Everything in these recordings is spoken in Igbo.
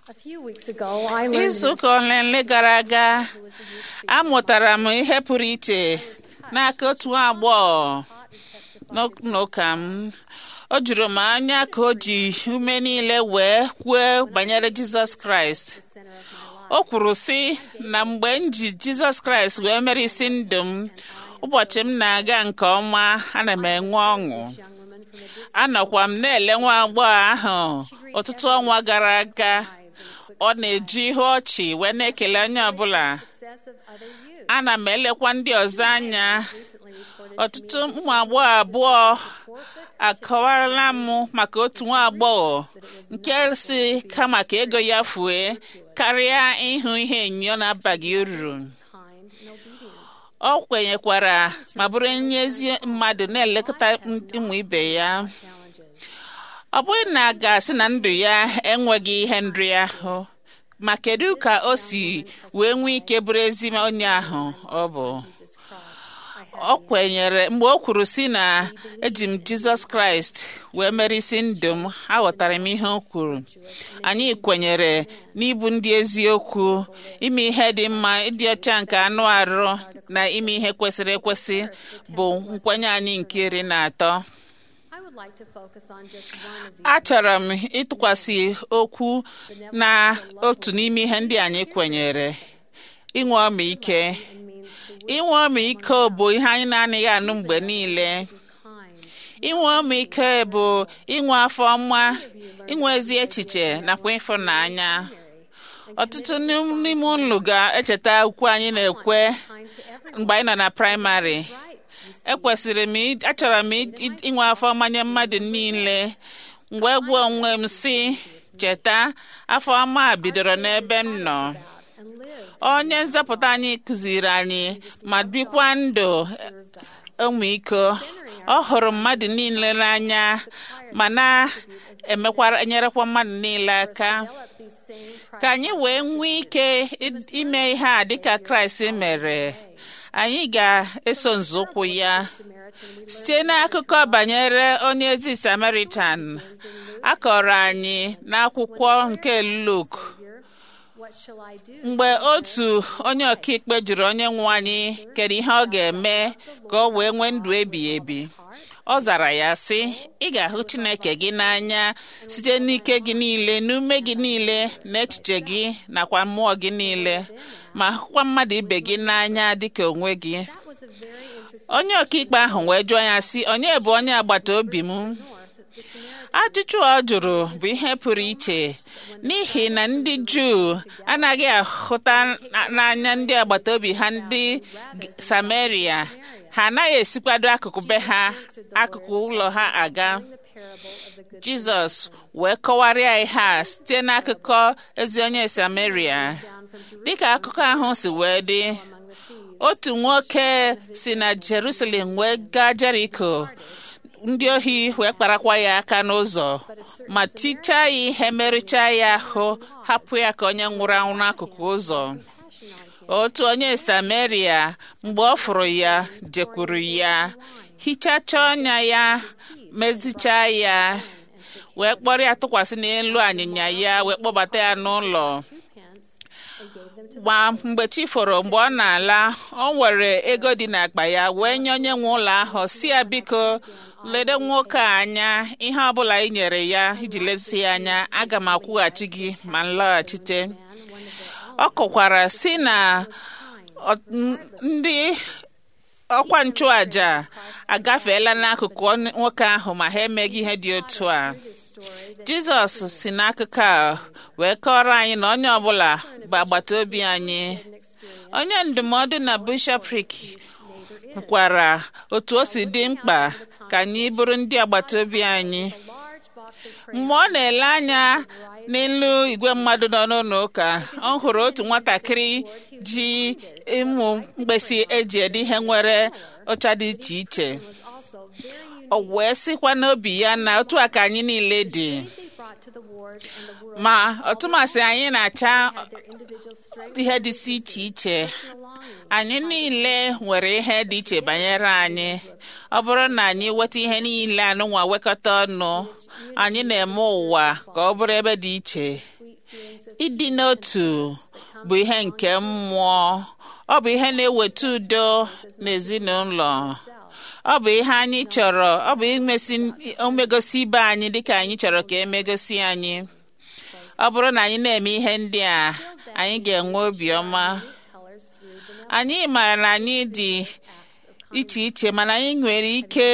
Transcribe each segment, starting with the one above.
A few weeks ago, I learned izu ụka ole ole gara aga amụtara m ihe pụrụ iche n'aka otu nwa agbọghọ n'ok- n'ụka m o juru m anya ka o ji ume niile wee kwuo banyere jizọs kraịst o kwuru sị na mgbe m ji jizọs kraịst wee mere isi ndụ m ụbọchị m na-aga nke ọma ana m enwe ọṅụ anọkwa m na-ele nwa agbọghọ ahụ ọtụtụ ọnwa gara aga ọ na-eji ihe ọchị wee na-ekele onye ọbụla success of other youth. ana m elekwa ndị ọzọ anya Recently reported ọtụtụ ụmụ agbọghọ abụọ akọwarala m maka otu nwa agbọghọ nke si kama ka ego ya fue karịa ịhụ ihe enyo na-abaghị uru kind and obedient. ọ kwenyekwara ma bụrụ onye ezi mmadụ na-elekọta ụmụ ibe ya Challenges. ọ bụghị na a ga-asị na ndụ ya enweghị ihe nri ahụ ma kedu ka o si wee nwee ike bụrụ ezi onye ahụ ọ bụ Jesus Christ. I ọ kwenyere mgbe o kwuru si na eji m jizọs kraịst wee mere isi ndụ m aghọtara m ihe o kwuru anyị kwenyere n'ịbụ ndị eziokwu ime ihe dị mma ịdị ọcha nke anụ arụ na ime ihe kwesịrị ekwesị bụ nkwenye anyị nke iri na atọ I would like to focus on just one of these. achọrọ m ịtụkwasị okwu na otu n'ime ihe ndị anyị kwenyere inwe ọmịike and means to inwe ọmịiko bụ ihe anyị na-anaghị anụ mgbe niile kind. inwe ọmịiko bụ inwe afọ ọma inwe ezi echiche nakwa ịfụnanya ọtụtụ n'ime unu ga-echeta ukwu anyị na-ekwe Kind to everyone. mgbe anyị nọ na praịmarị Right. You ekwesịrị m ị- achọrọ m ị- ị- inwe afọ ọma nye mmadụ niile mgbe gwa onwe m si cheta afọ ọma a bidoro n'ebe m nọ and live. onye nzọpụta anyị kụziri anyị ma bikwa ndụ ọmịiko ọ hụrụ mmadụ niile n'anya ma na-emekwara nyerekwa mmadụ niile aka Develop these same Christ ka anyị wee nwee ike i- ime ihe a dịka kraịst mere anyị ga-eso nzọụkwụ ya Samaritan. We site n'akụkọ banyere onye ezi samaritan a kọrọ anyị n'akwụkwọ nke luk hear, what shall I do? mgbe otu onye ọkaikpe jụrụ onye nwe anyị kedu ihe ọ ga-eme ka ọ wee nwee ndụ ebighị ebi ọ zara ya sị ị ga-ahụ chineke gị n'anya site n'ike gị niile n'ume gị niile na echiche gị nakwa mmụọ gị niile ma hụkwa mmadụ ibe gị n'anya dịka onwe gị That was a very interesting onye ọkaikpe ahụ wee jụọ ya sị onye bụ onye agbata obi m north that the Samaritan ajụjụ ọ jụrụ bụ ihe pụrụ iche n'ihi na ndị juu anaghị ahụta na- n'anya ndị agbata obi ha ndị G- samaria ha anaghị esikwado akụkụ be ha akụkụ ụlọ ha aga the parable of the good jizọs wee kọwarịa ihe a site n'akụkọ ezi onye samaria down from Jerusalem dịka akụkọ ahụ si wee dị among the thieves. otu nwoke si na jerusalem wee gaa jeriko ndị ohi wee kparakwa ya aka n'ụzọ ma tichaa ya ihe merụchaa ya ahụ hapụ ya ka onye nwụrụ anwụ n'akụkụ ụzọ Passion on him. otu onye samaria mgbe ọ fụrụ ya jekwuru ya hichachaa ọnya ya mezichaa ya wee kpọrọ ya tụkwasị n'elu anyịnya ya wee kpọbata ya n'ụlọ Two pence and gave them to ma mgbe chi foro mgbe ọ na-ala ọ nwere ego dị n'akpa ya wee nye onye nwe ụlọ ahụ si ya biko lede nwoke a anya ihe ọbụla ị nyere ya iji lezi ya anya aga m akwụghachi gị ma m laghachite man one of their own. ọ kọkwara si na ọ- n- ndị ọkwa nchụaja agafeela n'akụkụ onye- nwoke ahụ ma ha emeghị ihe dị otu a This story that jizọs si n'akụkụ a wee kọrọ anyị na onye ọbụla bụ agbata obi anyị an experience onye ndụmọdụ na bishọprik kwukwara otu o si dị mkpa ka anyị bụrụ ndị agbata obi anyị a large box of mgbe ọ na-ele anya n'elu igwe mmadụ nọ n'ụlọ ụka ọ hụrụ otu nwatakịrị ji ịmụ mkpịsị eji ede ihe nwere ụcha dị iche iche was also very unique. o wee sịkwa n'obi ya na otu a ka anyị niile dị They brought to the ward and the world ma ọtụmasị anyị na-acha had their individual strengths ihe dịsị iche iche and belongings. anyị niile nwere ihe dị iche banyere anyị ọ bụrụ na anyị weta ihe niile anụnwa wekọta ọnụ anyị na-eme ụwa ka ọ bụrụ ebe dị iche Sweet feelings of ịdị n'otu bụ ihe nke mmụọ ọ bụ ihe na-eweta udo n'ezinụlọ ọ bụ ihe anyị chọrọ ọ bụ imesi omegosi ibe anyị dịka anyị chọrọ ka emegosi anyị ọ bụrụ na anyị na-eme ihe ndị a anyị ga-enwe obiọma colors through the anyị maara na anyị dị iche iche mana anyị nwere ike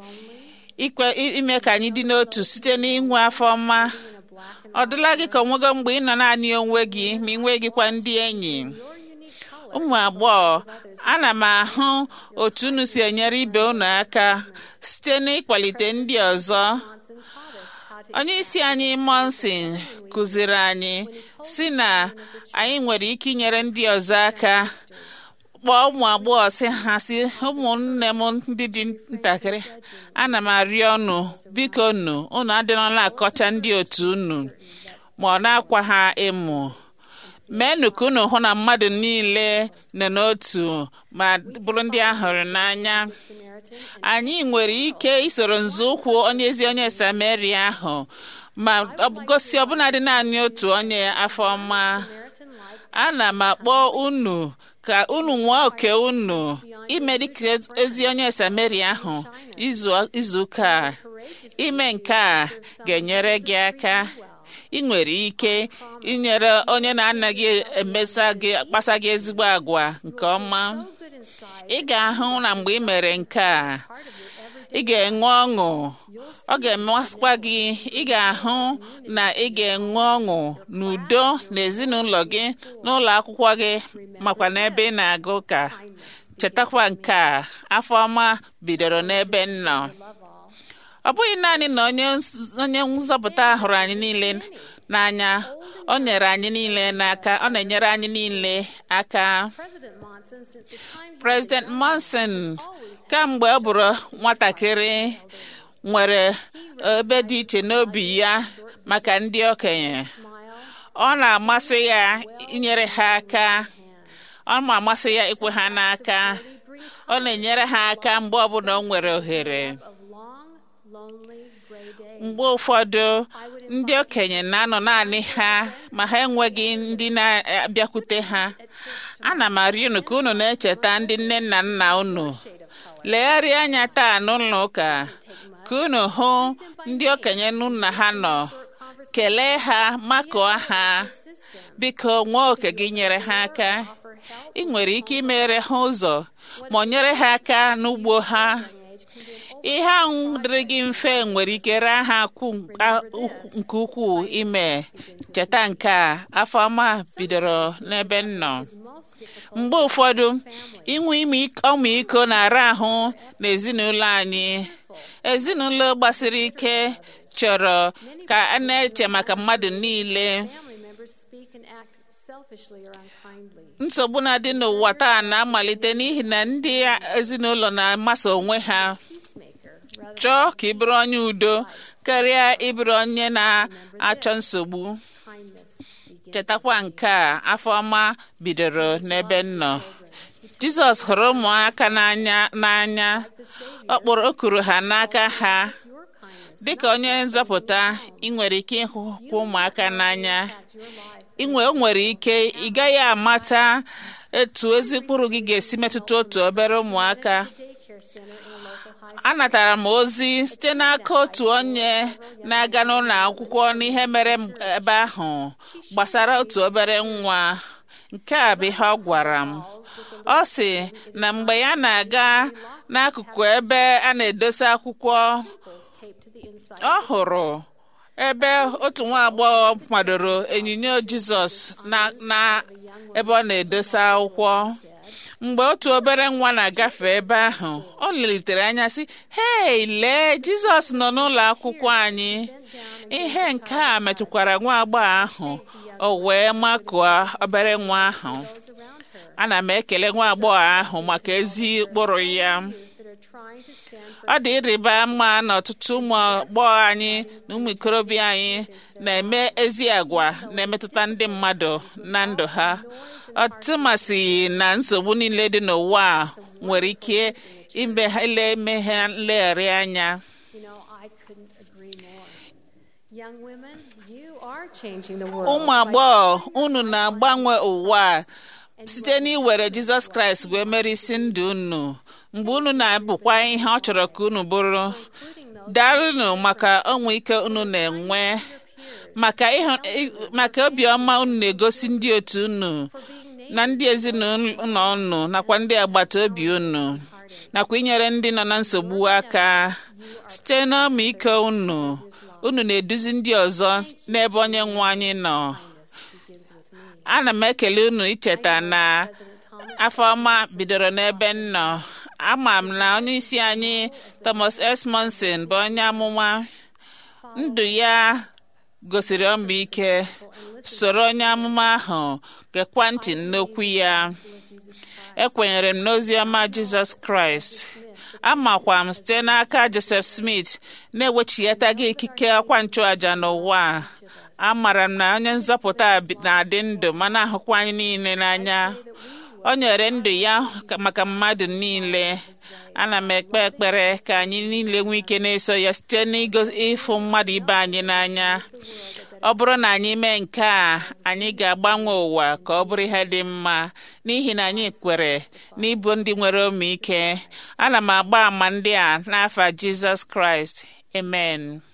ikwe ime ka anyị dị n'otu site n'inwe afọ ọma ọ dịla gị ka onwego mgbe ị nọ naanị onwe gị ma ị nweghịkwa ndị enyi your unique color. ụmụ agbọghọ ana m ahụ otu unu si enyere ibe unu aka site n'ịkwalite ndị ọzọ Johnson taught us how to onye isi anyị monsin kụziri anyị si na anyị nwere ike inyere ndị ọzọ aka kpọọ ụmụ agbọghọ si ha si ụmụnne m ndị dị ntakịrị ana m arịọ unu biko unu unu adịrọla akọcha ndị otu unu ma ọ na-akwa ha emu meenụ ka unu hụ na mmadụ niile nọ n'otu ma bụrụ ndị a hụrụ n'anya Samaritan anyị nwere ike isoro nzọụkwụ onye ezi onye samaria ahụ ma ọ bụ gosi ọbụnadị naanị otu onye afọ ọma Samaritan like ana m akpọ unu ka unu nwee oke unu ime dịka ezi onye samaria ahụ izu izu ụka a. courageous ime nke a ga-enyere gị aka ị nwere ike inyere onye na-anaghị emesa gị kpasa gị ezigbo agwa nke ọma so good inside ị ga-ahụ na mgbe ị mere nke a part of your everyday ị ga-enwe ọṅụ ọ ga-emesikwa gị ị ga-ahụ na ị ga-enwe ọṅụ n'udo n'ezinụlọ gị n'ụlọ akwụkwọ gị makwa n'ebe ị na-aga ụka chetakwa nke a afọ ọma bidoro n'ebe m nọ love all ọ bụghị naanị na onye nz- onye nzọpụta hụrụ anyị niile n'anya o nyere anyị niile n'aka ọ na-enyere anyị niile aka President Monson since the time he President Monson kamgbe ọ bụrụ nwatakịrị nwere ebe dị iche n'obi ya maka ndị okenye smile ọ na-amasị ya inyere ha aka ọ na-amasị ya ikwe ha n'aka ọ na-enyere ha aka mgbe ọbụla o nwere ohere of long lonely gray days mgbe ụfọdụ ndị okenye na-anọ naanị ha ma ha enweghị ndị na-abịakwute ha ana m arịọ unu ka unu na-echeta ndị nne na nna unu legharịa anya taa n'ụlọ ụka ka unu hụ ndị okenye nna ha nọ kelee ha makụọ ha biko nwee oke gị nyere ha aka ị nwere ike imere ha ụzọ ma ọ nyere ha aka n'ugbo ha ihe ahụ dịrị gị mfe nwere ike raa ha akwụ a- ukwu- nke ukwuu ime cheta nke a afọ ọma bidoro n'ebe m nọ mgbe ụfọdụ inwe ime ik- ọmịiko na-ara ahụ n'ezinụlọ anyị ezinụlọ gbasiri ike chọrọ ka a na-eche maka mmadụ niile family members speak and act selfishly or unkindly nsogbu na-adị n'ụwa taa na-amalite n'ihi na ndị ezinụlọ na-amasa onwe ha peacemaker rather chọọ ka ị bụrụ onye udo karịa ịbụrụ onye na-achọ nsogbu kindness begins chetakwa nke a afọ ọma bidoro n'ebe m nọ jizọs hụrụ ụmụaka n'anya n'anya ọ kpọrọ o kuru ha n'aka ha your kindness dịka onye nzọpụta ị nwere ike ịhụkwa ụmụaka n'anya your life inwe o nwere ike ị gaghị amata etu ezi mkpụrụ gị ga-esi metụta otu obere ụmụaka daycare center in a local high anatara m ozi site n'aka otu onye na-aga n'ụlọ akwụkwọ n'ihe mere m ebe ahụ gbasara otu obere nwa nke a bụ ihe ọ gwara m ọ sị na mgbe ya na-aga n'akụkụ ebe a na-edosa akwụkwọ schools taped to the inside ọ hụrụ ebe otu nwa agbọghọ kwadoro onyinyo jizọs na na ebe ọ na-edosa akwụkwọ mgbe otu obere nwa na-agafe ebe ahụ ọ lelitere anya sị hei lee jizọs nọ n'ụlọ akwụkwọ anyị ihe nke a metụkwara nwa agbọghọ ahụ o wee makụọ obere nwa ahụ those around her ana m ekele nwa agbọghọ ahụ maka ezi ụkpụrụ ya that are trying to stand for ọ dị ịrịba ama na ọtụtụ ụmụ agbọghọ anyị na ụmụ ikorobịa anyị na-eme ezi agwa na-emetụta ndị mmadụ na ndụ ha ọtụmasị na nsogbu niile dị n'ụwa a nwere ike ime ha ile eme ha nlegharị anya You know, I couldn't agree more. Young women, you are changing the world. ụmụ agbọghọ unu na-agbanwe ụwa a site n'iwere jizọs kraịst wee mere isi ndụ unu mgbe unu na-abụkwa ihe ọ chọrọ ka unu bụrụ including those daalụnụ maka ọnwe ike unu na-enwe maka ịhụ- ị- maka obiọma unu na-egosi ndị otu unu for being na ndị ezinụlọ unu nakwa ndị agbata obi unu nakwa inyere ndị nọ na nsogbu aka site n'ọmịiko unu unu na-eduzi ndị ọzọ n'ebe onye nwe anyị nọ begins with me. ana m ekele unu icheta na President Thomas afọ ọma bidoro n'ebe m nọ ama m na onye isi anyị thomas s monson bụ onye amụma ndụ ya gosiri ọmịike soro onye amụma ahụ gekwa ntị n'okwu ya ekwenyere m n'ozi ọma jizọs kraịst amakwa m site n'aka joseph smith na-ewechighataghị ikike ọkwa nchụaja n'ụwa a. amara m na onye nzọpụta a bi- na-adị ndụ ma na-ahụkwa anyị niile n'anya o nyere ndụ ya ka- maka mmadụ niile ana m ekpe ekpere ka anyị niile nwee ike na-eso ya site n'ịfụ mmadụ ibe anyị n'anya ọ bụrụ na anyị mee nke a anyị ga-agbanwe ụwa ka ọ bụrụ ihe dị mma n'ihi na anyị kwere n'ịbụ ndị nwere omiike ana m agba àmà ndị a n'afa jizọs kraịst amen